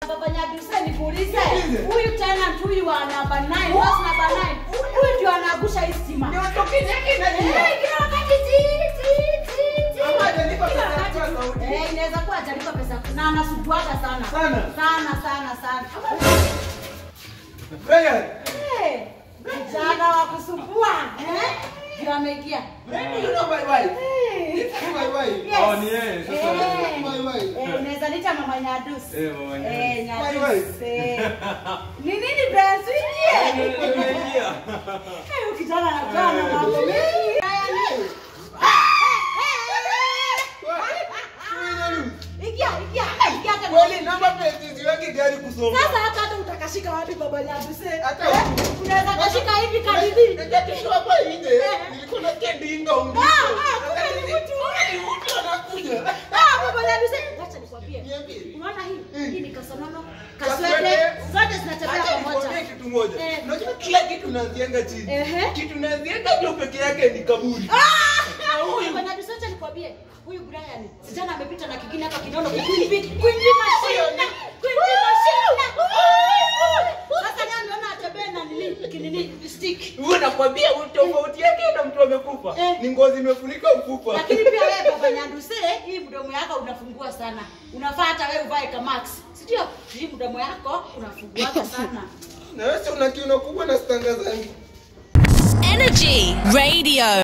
Baba Nyaduse nikuulize. Niulize. Huyu tenant huyu wa namba 9, house namba 9. Huyu ndio anaangusha hii stima. Ni watoke nyaki na Eh, jua. kila wakati ti ti ti ti. Ama hajalipa Kila pesa ya wakati. kutoa sauti. Eh, inaweza kuwa hajalipa pesa na anasuguaga sana. Sana? Sana sana sana. Brian, Eh, Kijana wa kusumbua. Eh? Ndio ameingia. maybe you know my wife. Eh. It's my wife. Yes. Oh, ni yeye, sasa. Eh. My wife. Eh, unaweza nita mama Nyadus. Eh, mama Nyadus. Eh, My Nyadus. wife. Eh. Ni nini Brian Swingie? Nimeingia. Eh, huyu kijana anakaa na mambo mengi. Haya ni. Ingia, ingia, ingia hata Kweli namba plate ziweke gari kusonga. Sasa hata hata utakashika wapi baba Nyadus? eh? Hata Eh, Unaweza kashika hivi kadidi. Nikatishwa hapa nje. Nilikuwa nasikia dinga umliko. Ah, ah, kumbe ni mtu. Ni mtu anakuja. Ah, baba Nyadus, acha nikwambie. Niambie. Unaona hii? Mm. Hii ni kasonono, Kaswende. kaswende, zote zinatembea Acha pamoja. nikwambie kitu moja. Eh. Unajua kila kitu naanzianga chini. Ehe. Kitu naanzianga juu peke yake ni kaburi. Ah! Huyu bwana Bisocha nikwambie, huyu Brian sijana amepita na kingine hapa kinono kuimbi kuimbi mashina. Kuimbi mashina. Sasa leo naona atembee na nini kinini stick. Wewe nakwambia tofauti yake na mtu amekufa. Eh. Ni ngozi imefunika mfupa. Lakini pia wewe baba Nyanduse, hii mdomo yako unafungua sana. Unafaa hata wewe uvae kama max. Si ndio? Hii mdomo yako unafunguaga sana. Na wewe si una kiuno kubwa na stanga zangu. Energy Radio.